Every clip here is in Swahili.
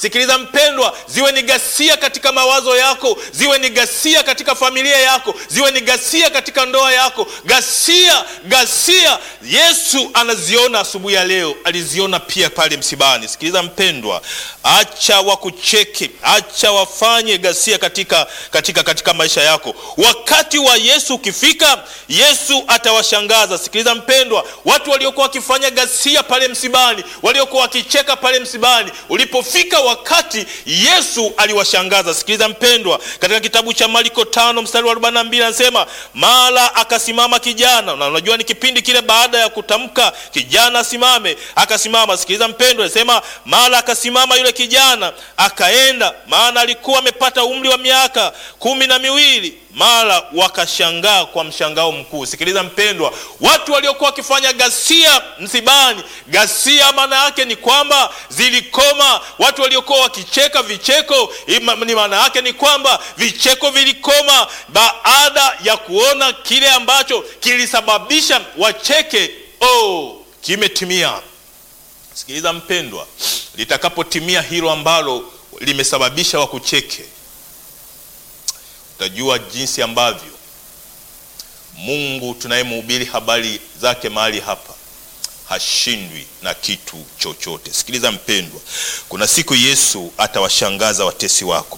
sikiliza mpendwa, ziwe ni ghasia katika mawazo yako, ziwe ni ghasia katika familia yako, ziwe ni ghasia katika ndoa yako, ghasia, ghasia. Yesu anaziona asubuhi ya leo, aliziona pia pale msibani. Sikiliza mpendwa, acha wakucheke, acha wafanye ghasia katika, katika, katika maisha yako. Wakati wa Yesu ukifika, Yesu atawashangaza. Sikiliza mpendwa, watu waliokuwa wakifanya ghasia pale msibani, waliokuwa wakicheka pale msibani, ulipofika wakati Yesu aliwashangaza. Sikiliza mpendwa, katika kitabu cha Marko tano mstari wa 42 anasema, mara akasimama kijana, na unajua ni kipindi kile baada ya kutamka kijana asimame, akasimama. Sikiliza mpendwa, anasema mara akasimama yule kijana akaenda, maana alikuwa amepata umri wa miaka kumi na miwili mara wakashangaa kwa mshangao mkuu. Sikiliza mpendwa, watu waliokuwa wakifanya ghasia msibani, ghasia maana yake ni kwamba zilikoma. Watu waliokuwa wakicheka vicheko, ni maana yake ni kwamba vicheko vilikoma baada ya kuona kile ambacho kilisababisha wacheke, oh, kimetimia. Sikiliza mpendwa, litakapotimia hilo ambalo limesababisha wakucheke utajua jinsi ambavyo Mungu tunayemhubiri habari zake mahali hapa hashindwi na kitu chochote. Sikiliza mpendwa, kuna siku Yesu atawashangaza watesi wako.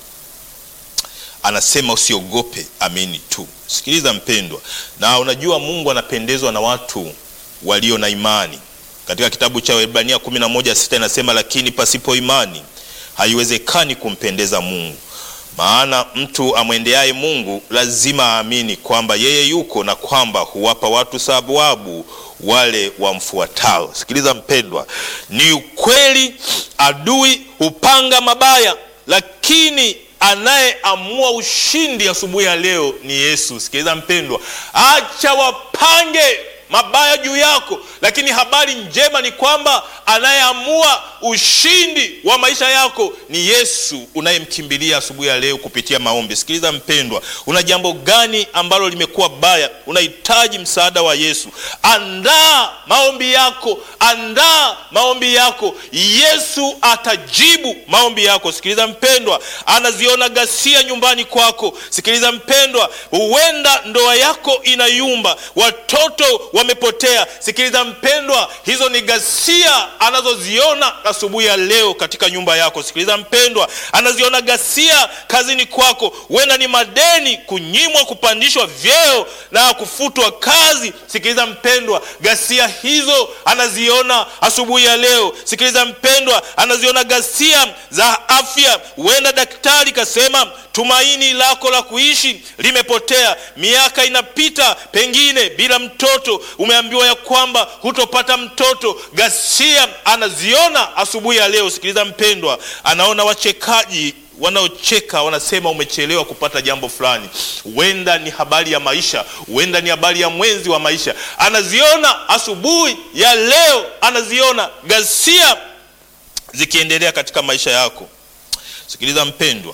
Anasema usiogope, amini tu. Sikiliza mpendwa, na unajua Mungu anapendezwa na watu walio na imani. Katika kitabu cha Waebrania 11:6 inasema, lakini pasipo imani haiwezekani kumpendeza Mungu maana mtu amwendeaye Mungu lazima aamini kwamba yeye yuko na kwamba huwapa watu sababu wale wamfuatao. Sikiliza mpendwa, ni ukweli, adui hupanga mabaya, lakini anayeamua ushindi asubuhi ya leo ni Yesu. Sikiliza mpendwa, acha wapange mabaya juu yako, lakini habari njema ni kwamba anayeamua ushindi wa maisha yako ni Yesu unayemkimbilia asubuhi ya leo kupitia maombi. Sikiliza mpendwa, una jambo gani ambalo limekuwa baya? Unahitaji msaada wa Yesu. Andaa maombi yako, andaa maombi yako. Yesu atajibu maombi yako. Sikiliza mpendwa, anaziona ghasia nyumbani kwako. Sikiliza mpendwa, huenda ndoa yako inayumba, watoto wamepotea. Sikiliza mpendwa, hizo ni ghasia anazoziona asubuhi ya leo katika nyumba yako. Sikiliza mpendwa, anaziona ghasia kazini kwako, huenda ni madeni, kunyimwa kupandishwa vyeo na kufutwa kazi. Sikiliza mpendwa, ghasia hizo anaziona asubuhi ya leo. Sikiliza mpendwa, anaziona ghasia za afya, huenda daktari kasema tumaini lako la kuishi limepotea, miaka inapita pengine bila mtoto, umeambiwa ya kwamba hutopata mtoto. Ghasia anaziona asubuhi ya leo. Sikiliza mpendwa, anaona wachekaji wanaocheka wanasema umechelewa kupata jambo fulani, huenda ni habari ya maisha, huenda ni habari ya mwenzi wa maisha. Anaziona asubuhi ya leo, anaziona ghasia zikiendelea katika maisha yako. Sikiliza mpendwa,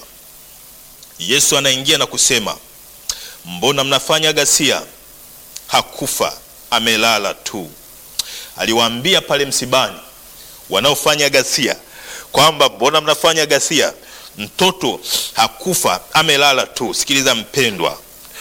Yesu anaingia na kusema, mbona mnafanya ghasia? Hakufa, amelala tu. Aliwaambia pale msibani wanaofanya ghasia kwamba mbona mnafanya ghasia, mtoto hakufa, amelala tu. Sikiliza mpendwa,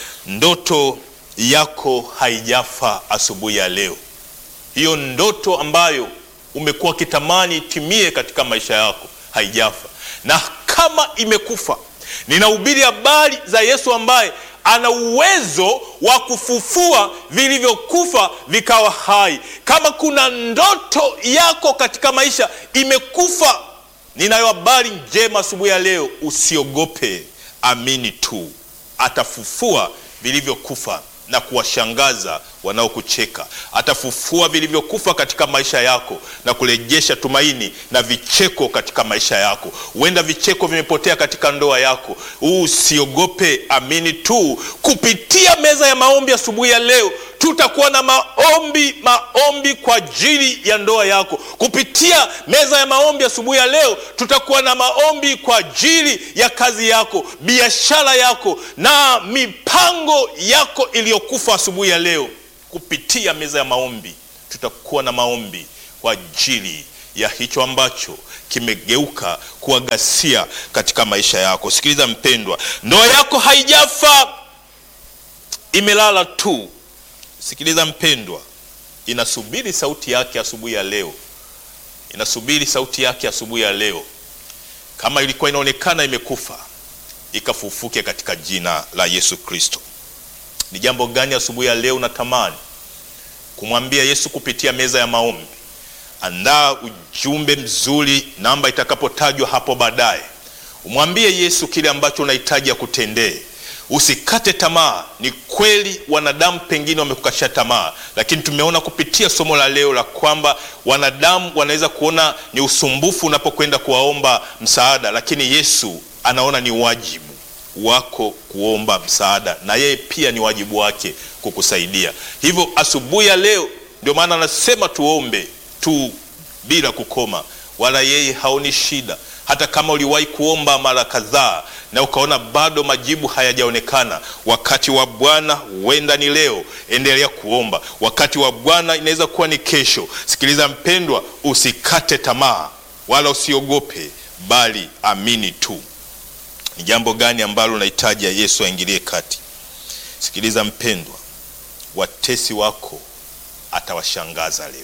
ndoto yako haijafa asubuhi ya leo. Hiyo ndoto ambayo umekuwa ukitamani itimie katika maisha yako haijafa, na kama imekufa ninahubiri habari za Yesu ambaye ana uwezo wa kufufua vilivyokufa vikawa hai. Kama kuna ndoto yako katika maisha imekufa, ninayo habari njema asubuhi ya leo. Usiogope, amini tu, atafufua vilivyokufa na kuwashangaza wanaokucheka. Atafufua vilivyokufa katika maisha yako na kurejesha tumaini na vicheko katika maisha yako. Huenda vicheko vimepotea katika ndoa yako. Usiogope, amini tu. Kupitia meza ya maombi asubuhi ya leo tutakuwa na maombi maombi kwa ajili ya ndoa yako. Kupitia meza ya maombi asubuhi ya leo tutakuwa na maombi kwa ajili ya kazi yako, biashara yako na mipango yako iliyokufa asubuhi ya leo. Kupitia meza ya maombi tutakuwa na maombi kwa ajili ya hicho ambacho kimegeuka kuwa ghasia katika maisha yako. Sikiliza mpendwa, ndoa yako haijafa, imelala tu. Sikiliza mpendwa, inasubiri sauti yake asubuhi ya leo, inasubiri sauti yake asubuhi ya leo. Kama ilikuwa inaonekana imekufa, ikafufuke katika jina la Yesu Kristo. Ni jambo gani asubuhi ya leo unatamani kumwambia Yesu kupitia meza ya maombi? Andaa ujumbe mzuri, namba itakapotajwa hapo baadaye. Umwambie Yesu kile ambacho unahitaji akutendee. Usikate tamaa. Ni kweli wanadamu pengine wamekukasha tamaa, lakini tumeona kupitia somo la leo la kwamba wanadamu wanaweza kuona ni usumbufu unapokwenda kuwaomba msaada, lakini Yesu anaona ni wajibu wako kuomba msaada, na yeye pia ni wajibu wake kukusaidia. Hivyo asubuhi ya leo, ndio maana anasema tuombe tu bila kukoma, wala yeye haoni shida. Hata kama uliwahi kuomba mara kadhaa na ukaona bado majibu hayajaonekana, wakati wa Bwana huenda ni leo. Endelea kuomba. Wakati wa Bwana inaweza kuwa ni kesho. Sikiliza mpendwa, usikate tamaa wala usiogope, bali amini tu. Ni jambo gani ambalo unahitaji ya Yesu aingilie kati? Sikiliza mpendwa, watesi wako atawashangaza leo.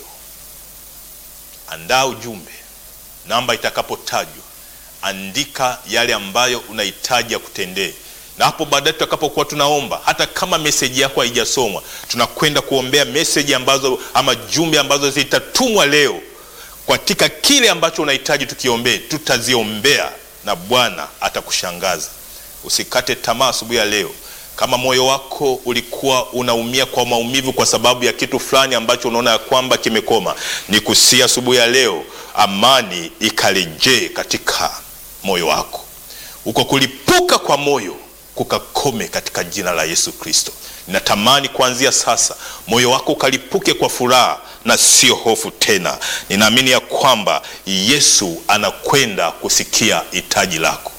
Andaa ujumbe, namba itakapotajwa, andika yale ambayo unahitaji ya kutendee, na hapo baadaye tutakapokuwa tunaomba, hata kama meseji yako haijasomwa, tunakwenda kuombea meseji ambazo ama jumbe ambazo zitatumwa leo katika kile ambacho unahitaji tukiombee, tutaziombea na Bwana atakushangaza. Usikate tamaa asubuhi ya leo. Kama moyo wako ulikuwa unaumia kwa maumivu kwa sababu ya kitu fulani ambacho unaona ya kwamba kimekoma, ni kusia asubuhi ya leo, amani ikarejee katika moyo wako, uko kulipuka kwa moyo kukakome katika jina la Yesu Kristo. Ninatamani kuanzia sasa moyo wako ukalipuke kwa furaha na sio hofu tena. Ninaamini ya kwamba Yesu anakwenda kusikia hitaji lako.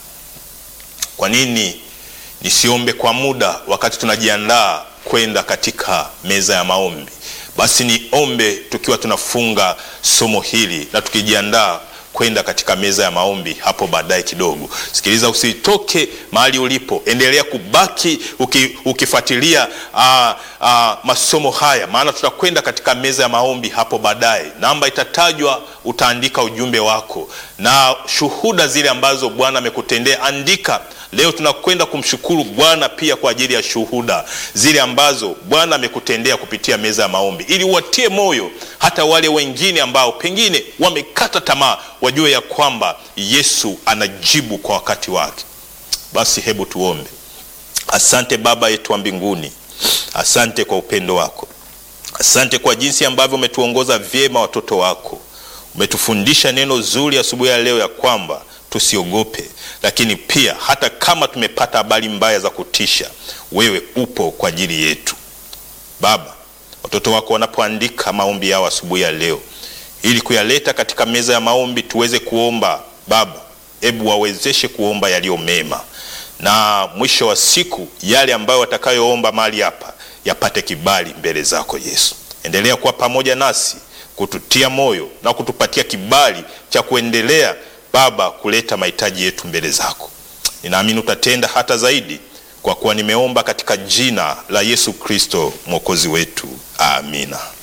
Kwa nini nisiombe kwa muda wakati tunajiandaa kwenda katika meza ya maombi? Basi niombe tukiwa tunafunga somo hili na tukijiandaa kwenda katika meza ya maombi hapo baadaye kidogo. Sikiliza, usitoke mahali ulipo, endelea kubaki uki, ukifuatilia aa, aa, masomo haya, maana tutakwenda katika meza ya maombi hapo baadaye. Namba itatajwa, utaandika ujumbe wako na shuhuda zile ambazo Bwana amekutendea, andika. Leo tunakwenda kumshukuru Bwana pia kwa ajili ya shuhuda zile ambazo Bwana amekutendea kupitia meza ya maombi, ili uwatie moyo hata wale wengine ambao pengine wamekata tamaa, wajue ya kwamba Yesu anajibu kwa wakati wake. Basi hebu tuombe. Asante Baba yetu wa mbinguni, asante kwa upendo wako, asante kwa jinsi ambavyo umetuongoza vyema watoto wako, umetufundisha neno zuri asubuhi ya leo ya kwamba tusiogope, lakini pia hata kama tumepata habari mbaya za kutisha, wewe upo kwa ajili yetu. Baba, watoto wako wanapoandika maombi yao asubuhi ya leo ili kuyaleta katika meza ya maombi tuweze kuomba, Baba, hebu wawezeshe kuomba yaliyo mema, na mwisho wa siku yale ambayo watakayoomba mahali hapa yapate kibali mbele zako Yesu. Endelea kuwa pamoja nasi, kututia moyo na kutupatia kibali cha kuendelea Baba, kuleta mahitaji yetu mbele zako. Ninaamini utatenda hata zaidi, kwa kuwa nimeomba katika jina la Yesu Kristo mwokozi wetu, amina.